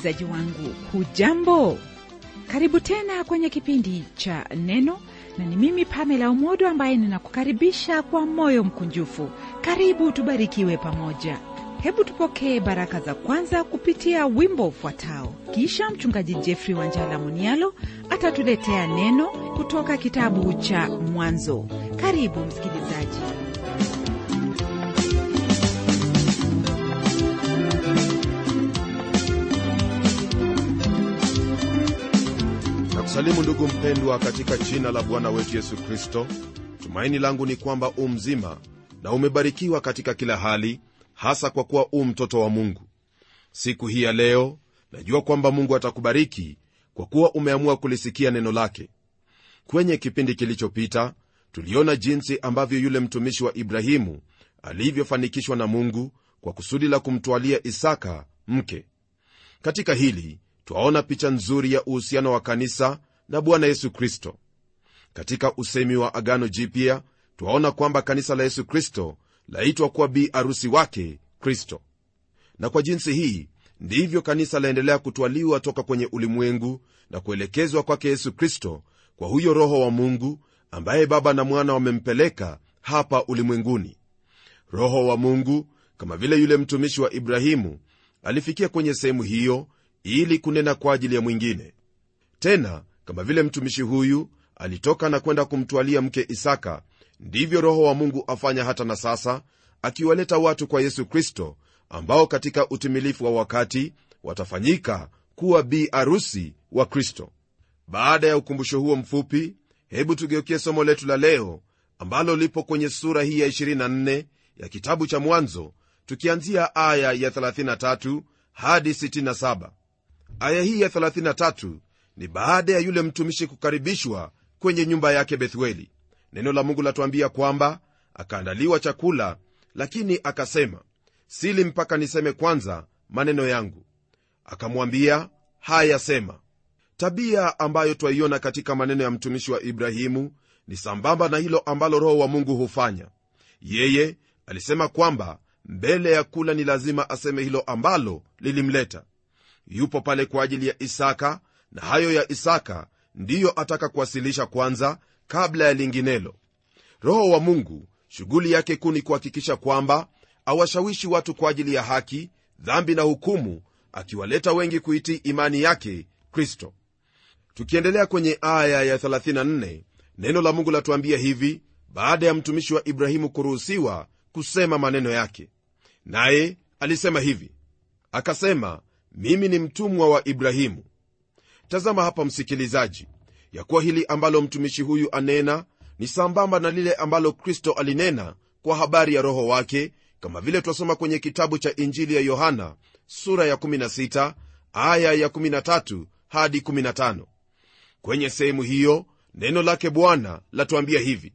msikilizaji wangu hujambo karibu tena kwenye kipindi cha neno na ni mimi pamela umodo ambaye ninakukaribisha kwa moyo mkunjufu karibu tubarikiwe pamoja hebu tupokee baraka za kwanza kupitia wimbo ufuatao kisha mchungaji jeffrey wanjala munialo atatuletea neno kutoka kitabu cha mwanzo karibu msikilizaji nakusalimu ndugu mpendwa katika jina la bwana wetu yesu kristo tumaini langu ni kwamba u mzima na umebarikiwa katika kila hali hasa kwa kuwa u mtoto wa mungu siku hii ya leo najua kwamba mungu atakubariki kwa kuwa umeamua kulisikia neno lake kwenye kipindi kilichopita tuliona jinsi ambavyo yule mtumishi wa ibrahimu alivyofanikishwa na mungu kwa kusudi la kumtwalia isaka mke katika hili twaona picha nzuri ya uhusiano wa kanisa na bwana yesu kristo katika usemi wa agano jipya twaona kwamba kanisa la yesu kristo laitwa kuwa bi arusi wake kristo na kwa jinsi hii ndivyo kanisa laendelea kutwaliwa toka kwenye ulimwengu na kuelekezwa kwake yesu kristo kwa huyo roho wa mungu ambaye baba na mwana wamempeleka hapa ulimwenguni roho wa mungu kama vile yule mtumishi wa ibrahimu alifikia kwenye sehemu hiyo ili kunena kwa ajili ya mwingine tena kama vile mtumishi huyu alitoka na kwenda kumtwalia mke isaka ndivyo roho wa mungu afanya hata na sasa akiwaleta watu kwa yesu kristo ambao katika utimilifu wa wakati watafanyika kuwa bi arusi wa kristo baada ya ukumbusho huo mfupi hebu tugeukie somo letu la leo ambalo lipo kwenye sura hii ya 24 ya kitabu cha mwanzo tukianzia aya ya 33 hadi 67 aya hii ya 33 ni baada ya yule mtumishi kukaribishwa kwenye nyumba yake bethueli neno la mungu latuambia kwamba akaandaliwa chakula lakini akasema sili mpaka niseme kwanza maneno yangu akamwambia haya sema tabia ambayo twaiona katika maneno ya mtumishi wa ibrahimu ni sambamba na hilo ambalo roho wa mungu hufanya yeye alisema kwamba mbele ya kula ni lazima aseme hilo ambalo lilimleta yupo pale kwa ajili ya isaka na hayo ya isaka ndiyo ataka kuwasilisha kwanza kabla ya linginelo roho wa mungu shughuli yake kuu ni kuhakikisha kwamba awashawishi watu kwa ajili ya haki dhambi na hukumu akiwaleta wengi kuitii imani yake kristo tukiendelea kwenye aya ya 34 neno la mungu latuambia hivi baada ya mtumishi wa ibrahimu kuruhusiwa kusema maneno yake naye alisema hivi akasema mimi ni mtumwa wa ibrahimu tazama hapa msikilizaji ya kuwa hili ambalo mtumishi huyu anena ni sambamba na lile ambalo kristo alinena kwa habari ya roho wake kama vile twasoma kwenye kitabu cha injili ya yohana sura ya 16 aya ya 13 hadi 15 kwenye sehemu hiyo neno lake bwana latuambia hivi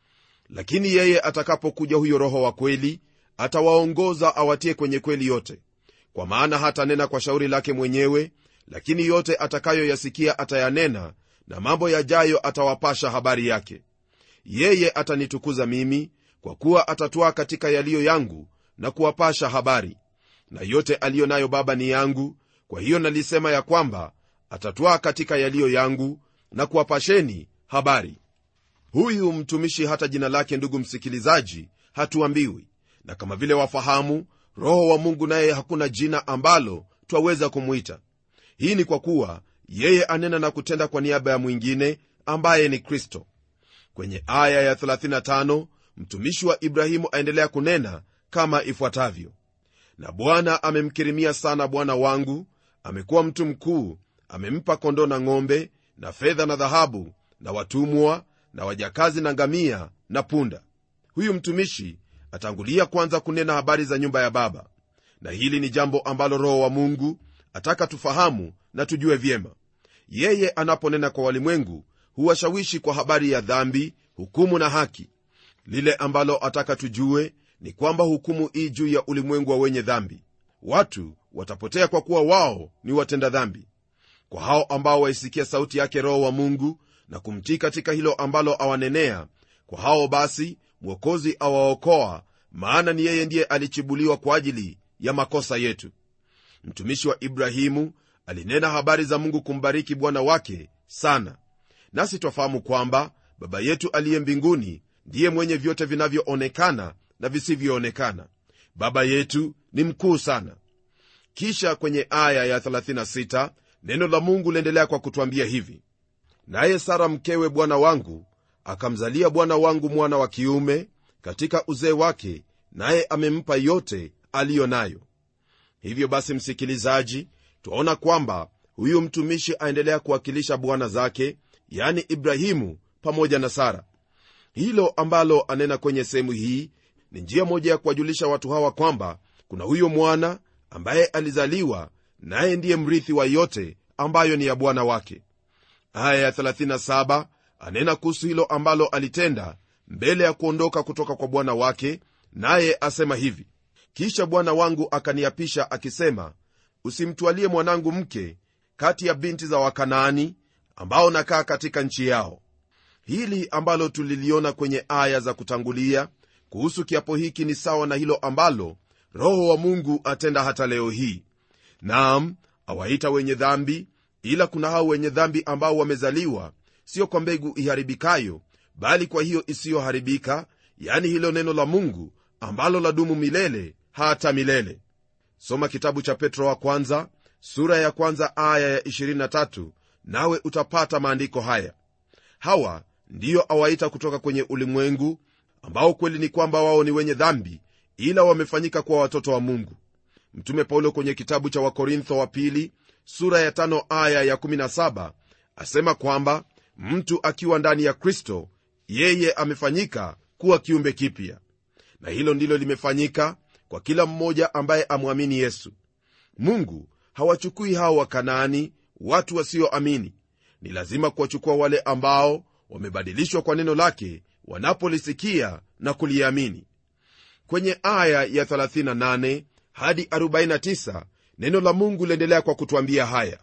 lakini yeye atakapokuja huyo roho wa kweli atawaongoza awatie kwenye kweli yote kwa maana hatanena kwa shauri lake mwenyewe lakini yote atakayoyasikia atayanena na mambo yajayo atawapasha habari yake yeye atanitukuza mimi kwa kuwa atatwaa katika yaliyo yangu na kuwapasha habari na yote aliyo nayo baba ni yangu kwa hiyo nalisema ya kwamba atatwaa katika yaliyo yangu na kuwapasheni habari huyu mtumishi hata jina lake ndugu msikilizaji hatuambiwi na kama vile wafahamu roho wa mungu naye hakuna jina ambalo twaweza kumwita hii ni kwa kuwa yeye anena na kutenda kwa niaba ya mwingine ambaye ni kristo kwenye aya ya 35 mtumishi wa ibrahimu aendelea kunena kama ifuatavyo na bwana amemkirimia sana bwana wangu amekuwa mtu mkuu amempa kondoo na ng'ombe na fedha na dhahabu na watumwa na wajakazi na ngamia na punda huyu mtumishi atangulia kwanza kunena habari za nyumba ya baba na hili ni jambo ambalo roho wa mungu ataka tufahamu na tujue vyema yeye anaponena kwa walimwengu huwashawishi kwa habari ya dhambi hukumu na haki lile ambalo ataka tujue ni kwamba hukumu ii juu ya ulimwengu wa wenye dhambi watu watapotea kwa kuwa wao ni watenda dhambi kwa hao ambao waisikia sauti yake roho wa mungu na kumtii katika hilo ambalo awanenea kwa hao basi mwokozi awaokoa maana ni yeye ndiye alichibuliwa kwa ajili ya makosa yetu mtumishi wa ibrahimu alinena habari za mungu kumbariki bwana wake sana nasi twafahamu kwamba baba yetu aliye mbinguni ndiye mwenye vyote vinavyoonekana na visivyoonekana baba yetu ni mkuu sana kisha kwenye aya ya 36 neno la mungu liendelea kwa kutwambia hivi naye sara mkewe bwana wangu akamzalia bwana wangu mwana wa kiume katika uzee wake naye amempa yote aliyo nayo hivyo basi msikilizaji twaona kwamba huyu mtumishi aendelea kuwakilisha bwana zake yani ibrahimu pamoja na sara hilo ambalo anena kwenye sehemu hii ni njia moja ya kuwajulisha watu hawa kwamba kuna huyo mwana ambaye alizaliwa naye ndiye mrithi wa yote ambayo ni ya bwana wake aya ya 37 anena kuhusu hilo ambalo alitenda mbele ya kuondoka kutoka kwa bwana wake naye asema hivi kisha bwana wangu akaniapisha akisema usimtwalie mwanangu mke kati ya binti za wakanaani ambao nakaa katika nchi yao hili ambalo tuliliona kwenye aya za kutangulia kuhusu kiapo hiki ni sawa na hilo ambalo roho wa mungu atenda hata leo hii naam awaita wenye dhambi ila kuna hao wenye dhambi ambao wamezaliwa sio kwa mbegu iharibikayo bali kwa hiyo isiyoharibika yani hilo neno la mungu ambalo ladumu milele hata milele soma kitabu cha petro wa kwanza sura ya kwanza aya ya 23 nawe utapata maandiko haya hawa ndiyo awaita kutoka kwenye ulimwengu ambao kweli ni kwamba wao ni wenye dhambi ila wamefanyika kuwa watoto wa mungu mtume paulo kwenye kitabu cha wakorintho wa pili sura ya tano aya ya 17 asema kwamba mtu akiwa ndani ya kristo yeye amefanyika kuwa kiumbe kipya na hilo ndilo limefanyika kwa kila mmoja ambaye amwamini yesu mungu hawachukui hao wakanaani watu wasioamini ni lazima kuwachukua wale ambao wamebadilishwa kwa neno lake wanapolisikia na kuliamini kwenye aya ya 38 hadi 49 neno la mungu liendelea kwa kutwambia haya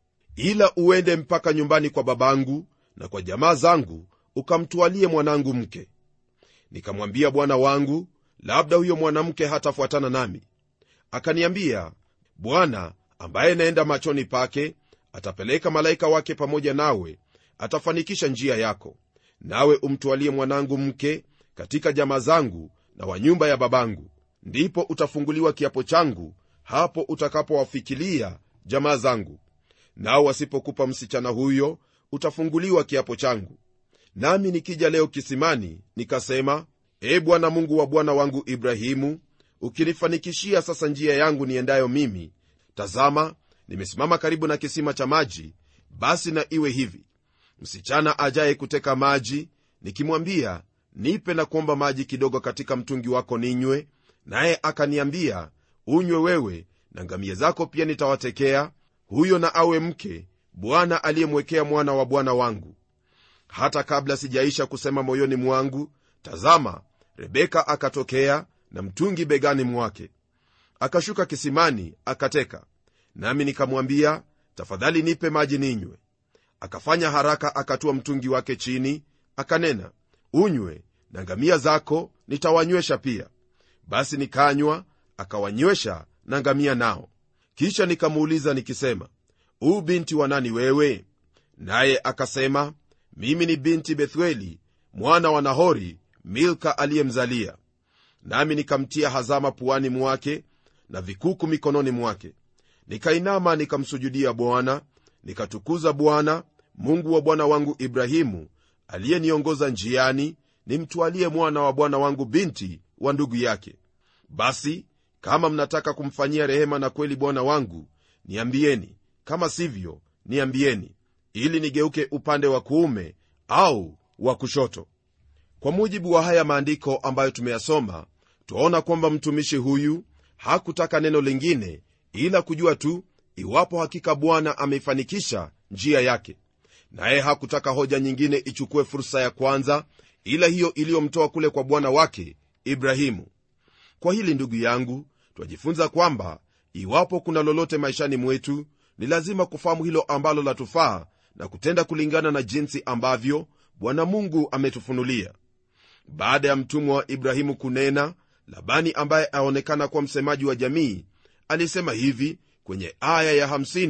ila uende mpaka nyumbani kwa babangu na kwa jamaa zangu ukamtwalie mwanangu mke nikamwambia bwana wangu labda huyo mwanamke hatafuatana nami akaniambia bwana ambaye naenda machoni pake atapeleka malaika wake pamoja nawe atafanikisha njia yako nawe umtwalie mwanangu mke katika jamaa zangu na wa nyumba ya babangu ndipo utafunguliwa kiapo changu hapo utakapowafikilia jamaa zangu nao wasipokupa msichana huyo utafunguliwa kiapo changu nami nikija leo kisimani nikasema e bwana mungu wa bwana wangu ibrahimu ukinifanikishia sasa njia yangu niendayo mimi tazama nimesimama karibu na kisima cha maji basi na iwe hivi msichana ajaye kuteka maji nikimwambia nipe na kuomba maji kidogo katika mtungi wako ninywe naye akaniambia unywe wewe na ngamia zako pia nitawatekea huyo na awe mke bwana aliyemwekea mwana wa bwana wangu hata kabla sijaisha kusema moyoni mwangu tazama rebeka akatokea na mtungi begani mwake akashuka kisimani akateka nami nikamwambia tafadhali nipe maji ninywe akafanya haraka akatua mtungi wake chini akanena unywe na ngamia zako nitawanywesha pia basi nikanywa akawanywesha na ngamia nao kisha nikamuuliza nikisema huu binti wa nani wewe naye akasema mimi ni binti bethueli mwana wa nahori milka aliyemzalia nami nikamtia hazama puani mwake na vikuku mikononi mwake nikainama nikamsujudia bwana nikatukuza bwana mungu wa bwana wangu ibrahimu aliyeniongoza njiani nimtwalie mwana wa bwana wangu binti wa ndugu yake basi kama mnataka kumfanyia rehema na kweli bwana wangu niambieni kama sivyo niambieni ili nigeuke upande wa kuume au wa kushoto kwa mujibu wa haya maandiko ambayo tumeyasoma twaona kwamba mtumishi huyu hakutaka neno lingine ila kujua tu iwapo hakika bwana ameifanikisha njia yake naye hakutaka hoja nyingine ichukue fursa ya kwanza ila hiyo iliyomtoa kule kwa bwana wake ibrahimu kwa hili ndugu yangu twajifunza kwamba iwapo kuna lolote maishani mwetu ni lazima kufahamu hilo ambalo latufaa na kutenda kulingana na jinsi ambavyo bwana mungu ametufunulia baada ya mtumwa wa ibrahimu kunena labani ambaye aonekana kuwa msemaji wa jamii alisema hivi kwenye aya ya 50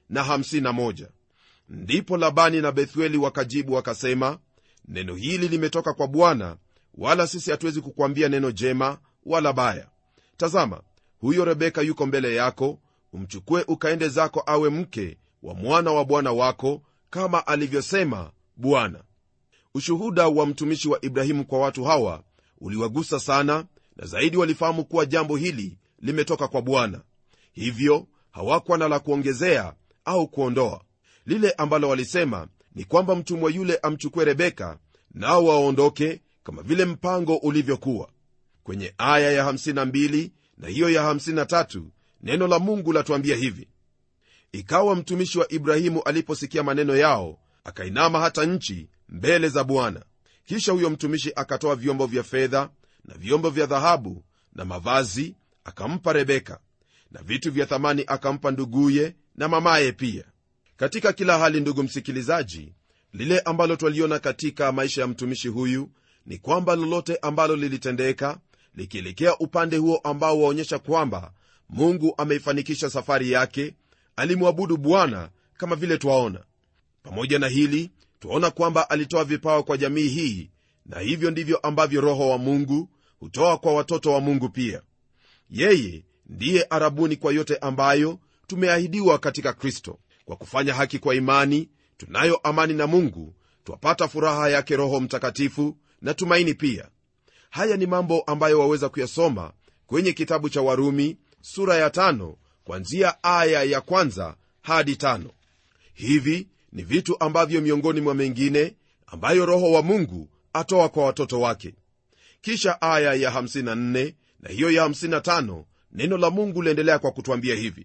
na 51 ndipo labani na bethueli wakajibu wakasema neno hili limetoka kwa bwana wala sisi hatuwezi kukwambia neno jema wala baya tazama huyo rebeka yuko mbele yako umchukue ukaende zako awe mke wa mwana wa bwana wako kama alivyosema bwana ushuhuda wa mtumishi wa ibrahimu kwa watu hawa uliwagusa sana na zaidi walifahamu kuwa jambo hili limetoka kwa bwana hivyo hawakuwa na la kuongezea au kuondoa lile ambalo walisema ni kwamba mtumwa yule amchukue rebeka nao waondoke kama vile mpango ulivyokuwa kwenye aya ya 52 na hiyo ya 53 neno la mungu latuambia hivi ikawa mtumishi wa ibrahimu aliposikia maneno yao akainama hata nchi mbele za bwana kisha huyo mtumishi akatoa vyombo vya fedha na vyombo vya dhahabu na mavazi akampa rebeka na vitu vya thamani akampa nduguye na mamaye pia katika kila hali ndugu msikilizaji lile ambalo twaliona katika maisha ya mtumishi huyu ni kwamba lolote ambalo lilitendeka likielekea upande huo ambao waonyesha kwamba mungu ameifanikisha safari yake alimwabudu bwana kama vile twaona pamoja na hili twaona kwamba alitoa vipawa kwa jamii hii na hivyo ndivyo ambavyo roho wa mungu hutoa kwa watoto wa mungu pia yeye ndiye arabuni kwa yote ambayo tumeahidiwa katika kristo kwa kufanya haki kwa imani tunayo amani na mungu twapata furaha yake roho mtakatifu na tumaini pia haya ni mambo ambayo waweza kuyasoma kwenye kitabu cha warumi sura ya tano kwanzia aya ya kwanza hadi tano hivi ni vitu ambavyo miongoni mwa mengine ambayo roho wa mungu atoa kwa watoto wake kisha aya ya 54 na hiyo ya 55 neno la mungu liendelea kwa kutwambia hivi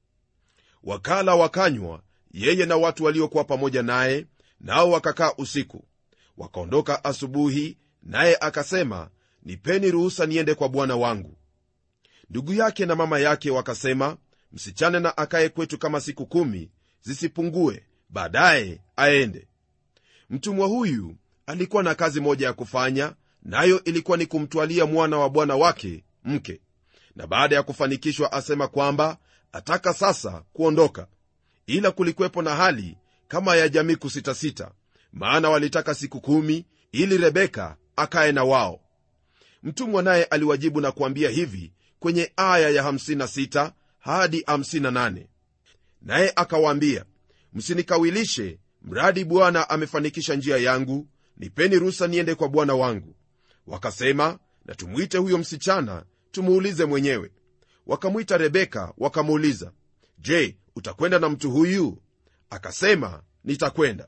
wakala wakanywa yeye na watu waliokuwa pamoja naye nao wakakaa usiku wakaondoka asubuhi naye akasema nipeni ruhusa niende kwa bwana wangu ndugu yake na mama yake wakasema msichane na akaye kwetu kama siku kumi zisipungue baadaye aende mtumwa huyu alikuwa na kazi moja ya kufanya nayo ilikuwa ni kumtwalia mwana wa bwana wake mke na baada ya kufanikishwa asema kwamba ataka sasa kuondoka ila kulikuwepo na hali kama ya jamii kusitasita maana walitaka siku kumi ili rebeka akaye na wao mtumwa naye aliwajibu na kuambia hivi kwenye aya ya 56 hadi 58 naye akawaambia msinikawilishe mradi bwana amefanikisha njia yangu nipeni ruhusa niende kwa bwana wangu wakasema na tumwite huyo msichana tumuulize mwenyewe wakamwita rebeka wakamuuliza je utakwenda na mtu huyu akasema nitakwenda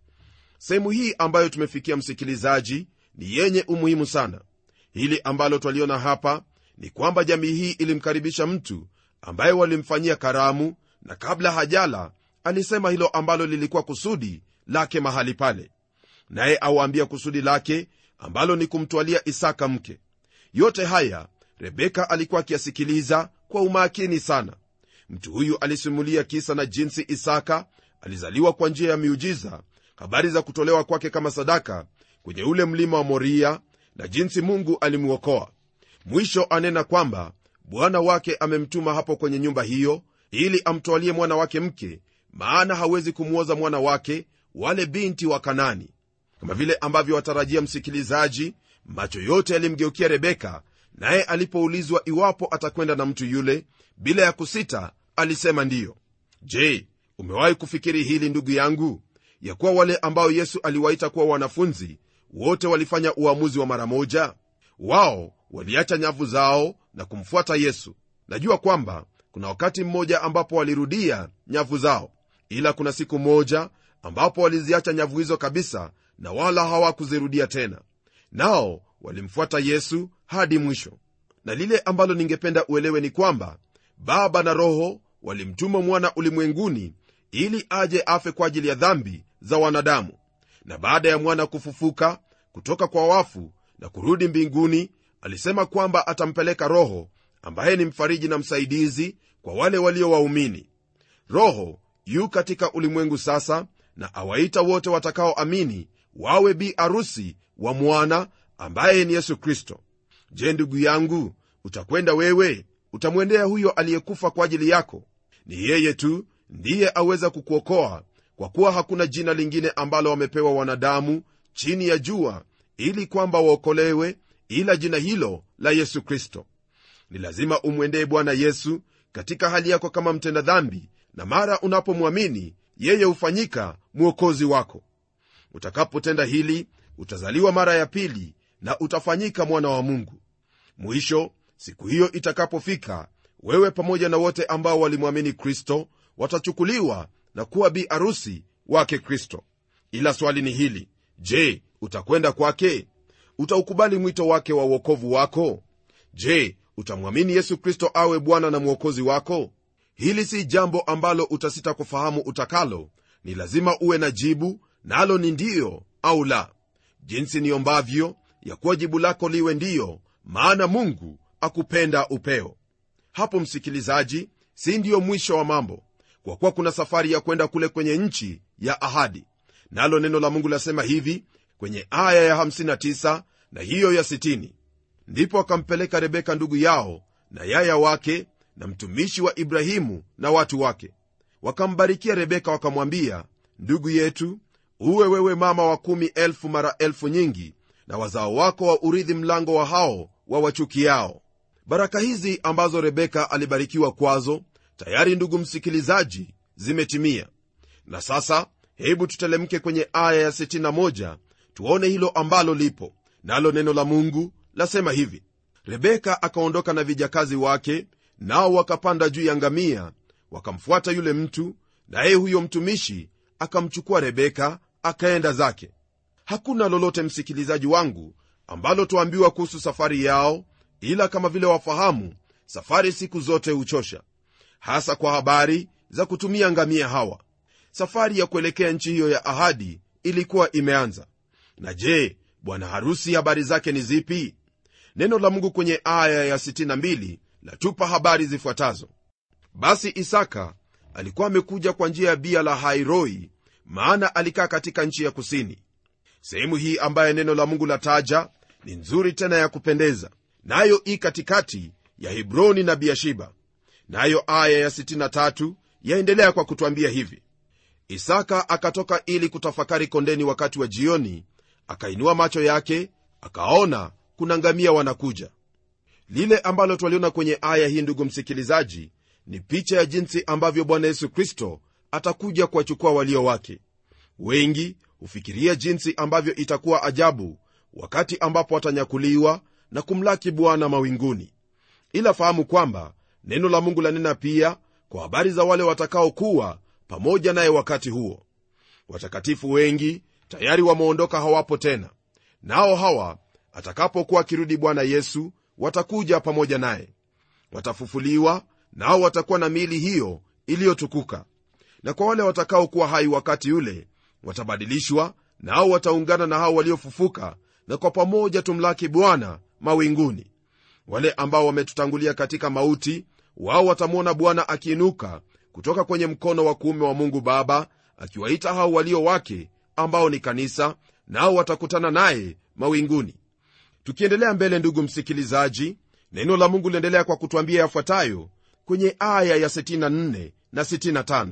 sehemu hii ambayo tumefikia msikilizaji ni yenye umuhimu sana hili ambalo twaliona hapa ni kwamba jamii hii ilimkaribisha mtu ambaye walimfanyia karamu na kabla hajala alisema hilo ambalo lilikuwa kusudi lake mahali pale naye awaambia kusudi lake ambalo ni kumtwalia isaka mke yote haya rebeka alikuwa akiyasikiliza kwa umakini sana mtu huyu alisimulia kisa na jinsi isaka alizaliwa kwa njia ya miujiza habari za kutolewa kwake kama sadaka kwenye ule mlima wa moria na jinsi mungu alimwokoa mwisho anena kwamba bwana wake amemtuma hapo kwenye nyumba hiyo ili amtwalie mwana wake mke maana hawezi kumwoza mwana wake wale binti wa kanani kama vile ambavyo watarajia msikilizaji macho yote yalimgeukia rebeka naye alipoulizwa iwapo atakwenda na mtu yule bila ya kusita alisema ndiyo je umewahi kufikiri hili ndugu yangu ya kuwa wale ambao yesu aliwaita kuwa wanafunzi wote walifanya uamuzi wa mara moja wao waliacha nyavu zao na kumfuata yesu najua kwamba kuna wakati mmoja ambapo walirudia nyavu zao ila kuna siku moja ambapo waliziacha nyavu hizo kabisa na wala hawakuzirudia tena nao walimfuata yesu hadi mwisho na lile ambalo ningependa uelewe ni kwamba baba na roho walimtuma mwana ulimwenguni ili aje afe kwa ajili ya dhambi za wanadamu na baada ya mwana kufufuka kutoka kwa wafu na kurudi mbinguni alisema kwamba atampeleka roho ambaye ni mfariji na msaidizi kwa wale walio waumini roho yu katika ulimwengu sasa na awaita wote watakaoamini wawe bi arusi wa mwana ambaye ni yesu kristo je ndugu yangu utakwenda wewe utamwendea huyo aliyekufa kwa ajili yako ni yeye tu ndiye aweza kukuokoa kwa kuwa hakuna jina lingine ambalo wamepewa wanadamu chini ya jua ili kwamba waokolewe ila jina hilo la yesu kristo ni lazima umwendee bwana yesu katika hali yako kama mtenda dhambi na mara unapomwamini yeye hufanyika mwokozi wako utakapotenda hili utazaliwa mara ya pili na utafanyika mwana wa mungu mwisho siku hiyo itakapofika wewe pamoja na wote ambao walimwamini kristo watachukuliwa na kuwa bi arusi wake kristo ila swali ni hili je utakwenda kwake utaukubali mwito wake wa uokovu wako je utamwamini yesu kristo awe bwana na mwokozi wako hili si jambo ambalo utasita kufahamu utakalo ni lazima uwe na jibu nalo ni ndiyo au la jinsi niombavyo ya kuwa jibu lako liwe ndiyo maana mungu akupenda upeo hapo msikilizaji si ndiyo mwisho wa mambo kwa kuwa kuna safari ya kwenda kule kwenye nchi ya ahadi nalo neno la mungu lasema hivi kwenye aya ya 59 na hiyo ya 60 ndipo akampeleka rebeka ndugu yao na yaya wake na mtumishi wa ibrahimu na watu wake wakambarikia rebeka wakamwambia ndugu yetu uwe wewe mama wa kumi elfu mara elfu nyingi na wazao wako wa urithi mlango wa hao wa wachukiao baraka hizi ambazo rebeka alibarikiwa kwazo tayari ndugu msikilizaji zimetimia na sasa hebu tutelemke kwenye aya ya 61 tuone hilo ambalo lipo nalo neno la mungu lasema hivi rebeka akaondoka na vijakazi wake nao wakapanda juu ya ngamia wakamfuata yule mtu naye huyo mtumishi akamchukua rebeka akaenda zake hakuna lolote msikilizaji wangu ambalo twaambiwa kuhusu safari yao ila kama vile wafahamu safari siku zote huchosha hasa kwa habari za kutumia ngamia hawa safari ya kuelekea nchi hiyo ya ahadi ilikuwa imeanza na je bwana harusi habari zake ni zipi neno la mungu kwenye aya ya 62 latupa habari zifuatazo basi isaka alikuwa amekuja kwa njia ya bia la hairoi maana alikaa katika nchi ya kusini sehemu hii ambaye neno la mungu lataja ni nzuri tena ya kupendeza nayo i katikati ya hebroni na biashiba nayo aya ya 63 yaendelea kwa kutwambia hivi isaka akatoka ili kutafakari kondeni wakati wa jioni akainua macho yake akaona kuna ngamia wanakuja lile ambalo twaliona kwenye aya hii ndugu msikilizaji ni picha ya jinsi ambavyo bwana yesu kristo atakuja kuwachukua walio wake wengi hufikiria jinsi ambavyo itakuwa ajabu wakati ambapo watanyakuliwa na kumlaki bwana mawinguni ila fahamu kwamba neno la mungu lanena pia kwa habari za wale watakaokuwa pamoja naye wakati huo watakatifu wengi tayari wameondoka hawapo tena nao hawa atakapokuwa akirudi bwana yesu watakuja pamoja naye watafufuliwa nao watakuwa na miili hiyo iliyotukuka na kwa wale watakaokuwa hai wakati ule watabadilishwa nao wataungana na hao waliofufuka na kwa pamoja tumlaki bwana mawinguni wale ambao wametutangulia katika mauti wao watamwona bwana akiinuka kutoka kwenye mkono wa kuume wa mungu baba akiwaita hao walio wake ambao ni kanisa nao watakutana naye mawinguni tukiendelea mbele ndugu msikilizaji neno la mungu liendelea kwa kutwambia yafuatayo kwenye aya ya 64 na 65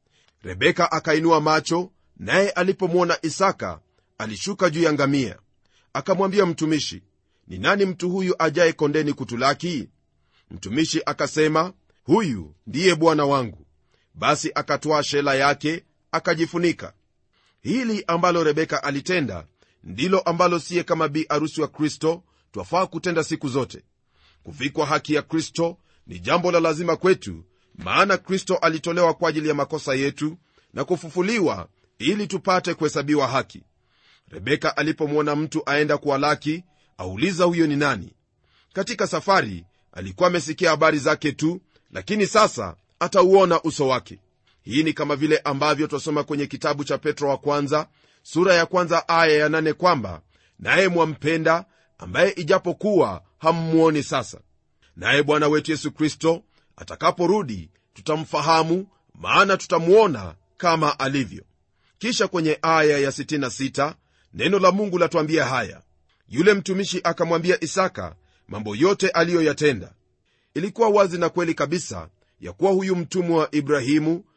rebeka akainua macho naye alipomwona isaka alishuka juu ya ngamia akamwambia mtumishi ni nani mtu huyu ajaye kondeni kutulaki mtumishi akasema huyu ndiye bwana wangu basi akatwaa shela yake akajifunika hili ambalo rebeka alitenda ndilo ambalo siye kama bi arusi wa kristo twafaa kutenda siku zote kuvikwa haki ya kristo ni jambo la lazima kwetu maana kristo alitolewa kwa ajili ya makosa yetu na kufufuliwa ili tupate kuhesabiwa haki rebeka alipomwona mtu aenda kuwalaki auliza huyo ni nani katika safari alikuwa amesikia habari zake tu lakini sasa atauona uso wake hii ni kama vile ambavyo twasoma kwenye kitabu cha petro wa kwanza sura ya kwanza aya ya nane kwamba naye mwampenda ambaye ijapokuwa hammwoni sasa naye bwana wetu yesu kristo atakaporudi tutamfahamu maana tutamwona kama alivyo kisha kwenye aya ya 66 neno la mungu latwambia haya yule mtumishi akamwambia isaka mambo yote aliyoyatenda ilikuwa wazi na kweli kabisa ya kuwa huyu mtumwa wa ibrahimu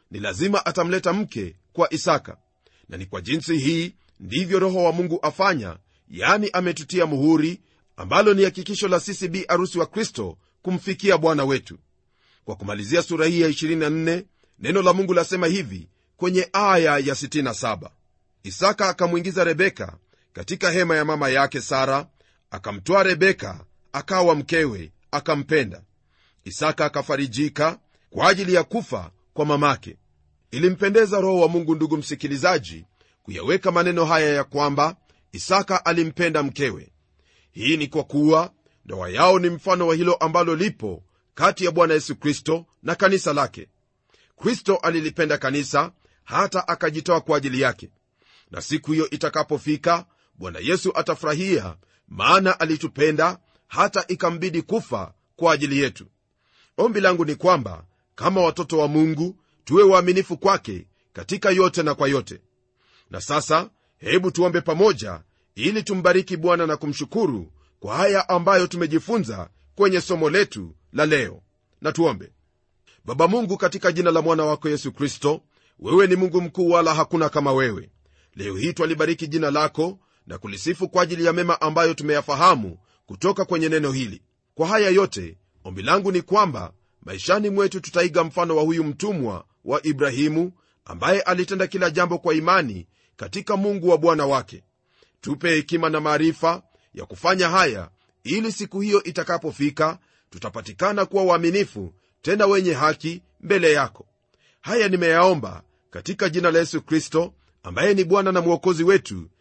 ni lazima atamleta mke kwa isaka na ni kwa jinsi hii ndivyo roho wa mungu afanya yani ametutia muhuri ambalo ni hakikisho la sisi bi arusi wa kristo kumfikia bwana wetu kwa kumalizia sura hii ya 24 neno la mungu lasema hivi kwenye aya ya 67 isaka akamwingiza rebeka katika hema ya mama yake sara akamtwaa rebeka akawa mkewe akampenda isaka akafarijika kwa ajili ya kufa kwa mamake ilimpendeza roho wa mungu ndugu msikilizaji kuyaweka maneno haya ya kwamba isaka alimpenda mkewe hii ni kwa kuwa ndoa yao ni mfano wa hilo ambalo lipo kati ya bwana yesu kristo na kanisa lake kristo alilipenda kanisa hata akajitoa kwa ajili yake na siku hiyo itakapofika bwana yesu atafurahia maana alitupenda hata ikambidi kufa kwa ajili yetu ombi langu ni kwamba kama watoto wa mungu tuwe waaminifu kwake katika yote na kwa yote na sasa hebu tuombe pamoja ili tumbariki bwana na kumshukuru kwa haya ambayo tumejifunza kwenye somo letu la leo na tuombe baba mungu katika jina la mwana wako yesu kristo wewe ni mungu mkuu wala hakuna kama wewe leo hii twalibariki jina lako na kulisifu kwa ajili ya mema ambayo tumeyafahamu kutoka kwenye neno hili kwa haya yote ombi langu ni kwamba maishani mwetu tutaiga mfano wa huyu mtumwa wa ibrahimu ambaye alitenda kila jambo kwa imani katika mungu wa bwana wake tupe hekima na maarifa ya kufanya haya ili siku hiyo itakapofika tutapatikana kuwa waaminifu tena wenye haki mbele yako haya nimeyaomba katika jina la yesu kristo ambaye ni bwana na mwokozi wetu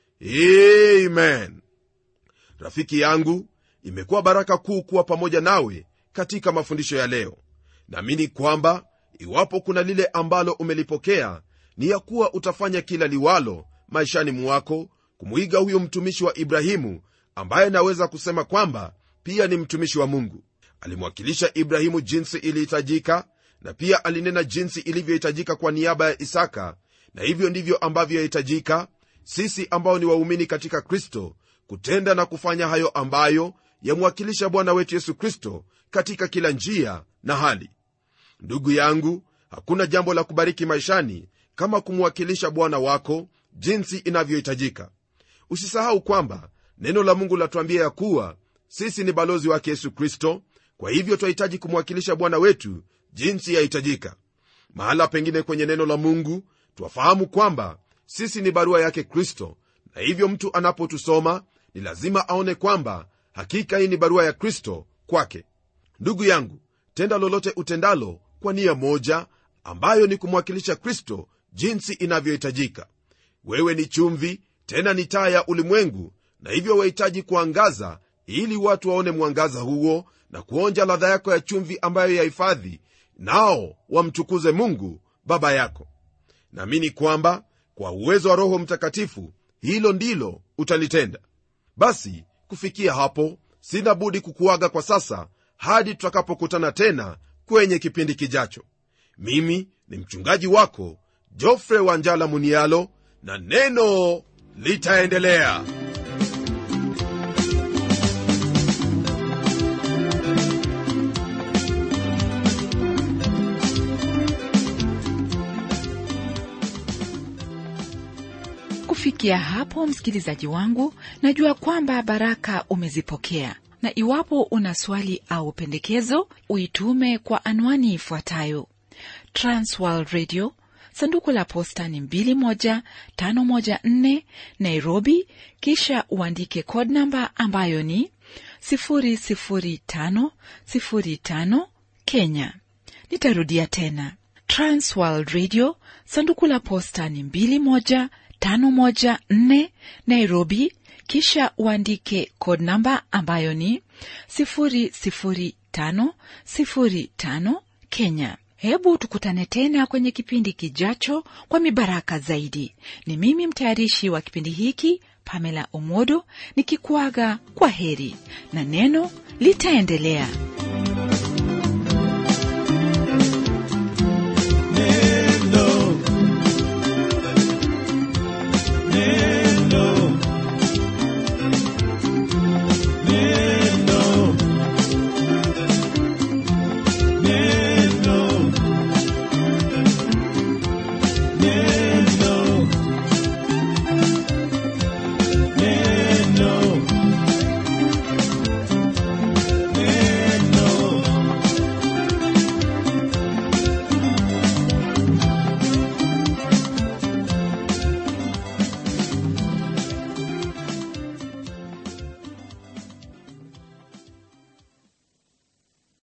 amen rafiki yangu imekuwa baraka kuu kuwa pamoja nawe katika mafundisho ya leo naamini kwamba iwapo kuna lile ambalo umelipokea ni ya kuwa utafanya kila liwalo maishani mwako kumwiga huyo mtumishi wa ibrahimu ambaye naweza kusema kwamba pia ni mtumishi wa mungu alimwakilisha ibrahimu jinsi ilihitajika na pia alinena jinsi ilivyohitajika kwa niaba ya isaka na hivyo ndivyo ambavyo yahitajika sisi ambao ni waumini katika kristo kutenda na kufanya hayo ambayo yamwakilisha bwana wetu yesu kristo katika kila njia na hali ndugu yangu hakuna jambo la kubariki maishani kama kumwakilisha bwana wako jinsi inavyohitajika usisahau kwamba neno la mungu latuambia ya kuwa sisi ni balozi wake yesu kristo kwa hivyo twahitaji kumwakilisha bwana wetu jinsi yahitajika mahala pengine kwenye neno la mungu twafahamu kwamba sisi ni barua yake kristo na hivyo mtu anapotusoma ni lazima aone kwamba hakika hii ni barua ya kristo kwake ndugu yangu tenda lolote utendalo kwa nia moja ambayo ni kumwakilisha kristo jinsi inavyohitajika wewe ni chumvi tena ni taa ya ulimwengu na hivyo wahitaji kuangaza ili watu waone mwangaza huo na kuonja ladha yako ya chumvi ambayo yahifadhi nao wamtukuze mungu baba yako naamini kwamba kwa uwezo wa roho mtakatifu hilo ndilo utalitenda basi kufikia hapo sina budi kukuaga kwa sasa hadi tutakapokutana tena kwenye kipindi kijacho mimi ni mchungaji wako jofre wanjala munialo na neno litaendelea kufikia hapo msikilizaji wangu najua kwamba baraka umezipokea na iwapo una swali au pendekezo uitume kwa anwani ifuatayo transworld radio sanduku la posta ni 21514 nairobi kisha uandike code namba ambayo ni 00505 kenya nitarudia tena transworld radio sanduku la posta ni 21514 nairobi kisha uandike code namba ambayo ni 00505 kenya hebu tukutane tena kwenye kipindi kijacho kwa mibaraka zaidi ni mimi mtayarishi wa kipindi hiki pamela omodo nikikuaga kwa heri na neno litaendelea